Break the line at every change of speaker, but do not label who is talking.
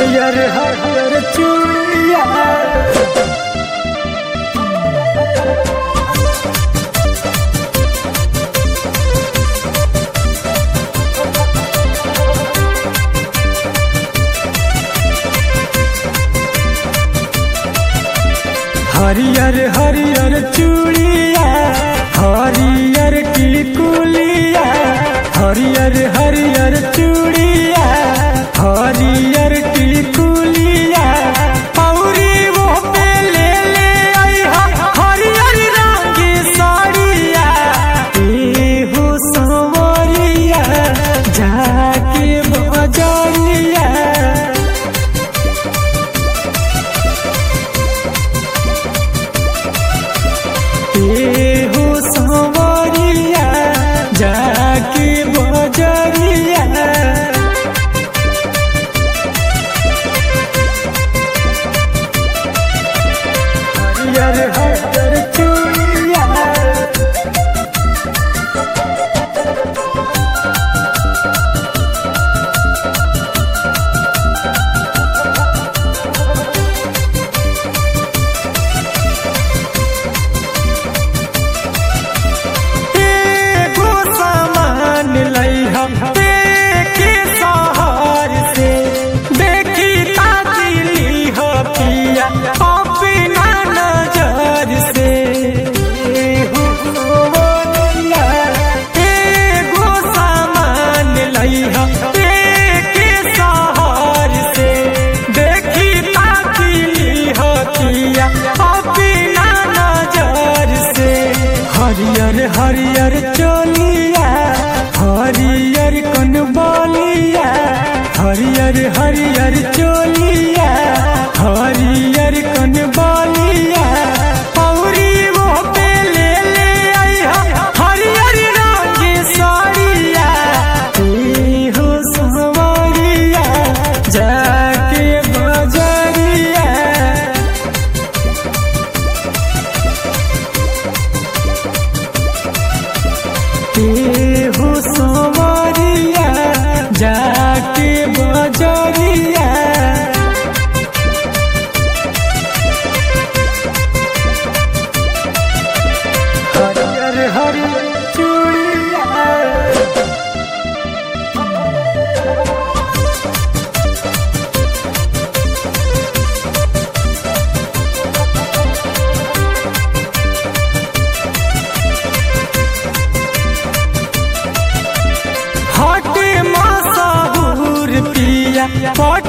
हरियर हरियर चूड़िया हरियर हरियर चूड़िया हरियर टिकुलिया हरियर हरियर चूड़िया हरियर टिकुलिया औरी वो पे ले ले आइहा हरियर रंग की साड़िया एहो संवरिया जाके बजरिया एहो संवरिया जाके बजरिया हरियर हरियर चूड़िया एगो सामान लइहा देखे शहर से देखी ताजिली हो पिया अपना नजर से एगो मोनिया, एगो सामान लइहा देखे शहर से देखी ताजिली हो पिया अपना नजर से हरियर हरियर चोलिया हरियर कन बोलिया हरियर हरियर चोलिया हरियर कन बोलिया औरी वो पे ले ले आइहा हरियर रंग की साड़िया एहो संवरिया जाके बजरिया केहू संवरिया जाके बजरिया हरियर हरियर चूड़िया हटे मसाहूर पिया